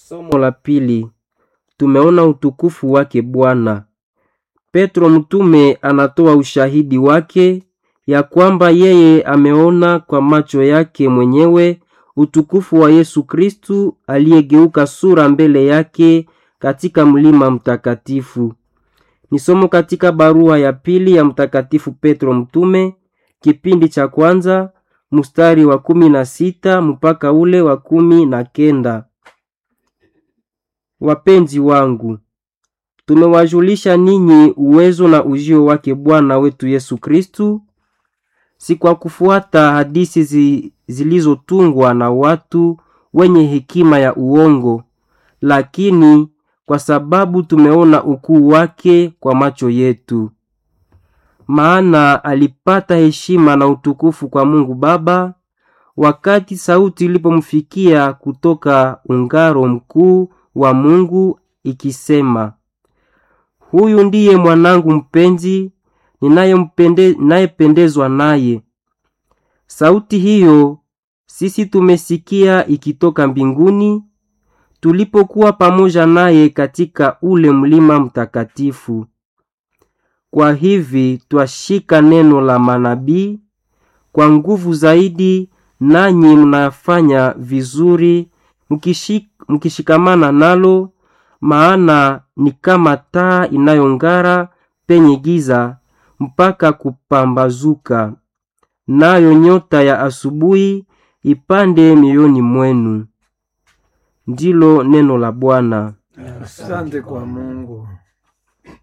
Somo la pili. Tumeona utukufu wake Bwana. Petro mtume anatoa ushahidi wake ya kwamba yeye ameona kwa macho yake mwenyewe utukufu wa Yesu Kristu aliyegeuka sura mbele yake katika mlima mtakatifu. Ni somo katika barua ya pili ya Mtakatifu Petro mtume kipindi cha kwanza mstari wa kumi na sita mpaka ule wa kumi na kenda. Wapenzi wangu, tumewajulisha ninyi uwezo na ujio wake Bwana wetu Yesu Kristu, si kwa kufuata hadisi zi, zilizotungwa na watu wenye hekima ya uongo, lakini kwa sababu tumeona ukuu wake kwa macho yetu. Maana alipata heshima na utukufu kwa Mungu Baba wakati sauti ilipomfikia kutoka ungaro mkuu wa Mungu ikisema, huyu ndiye mwanangu mpenzi ninayependezwa naye. Sauti hiyo sisi tumesikia ikitoka mbinguni tulipokuwa pamoja naye katika ule mlima mtakatifu. Kwa hivi twashika neno la manabii kwa nguvu zaidi, nanyi mnafanya vizuri mkishik, mkishikamana nalo, maana ni kama taa inayong'ara penye giza mpaka kupambazuka, nayo nyota ya asubuhi ipande mioyoni mwenu. Ndilo neno la Bwana. Asante kwa Mungu.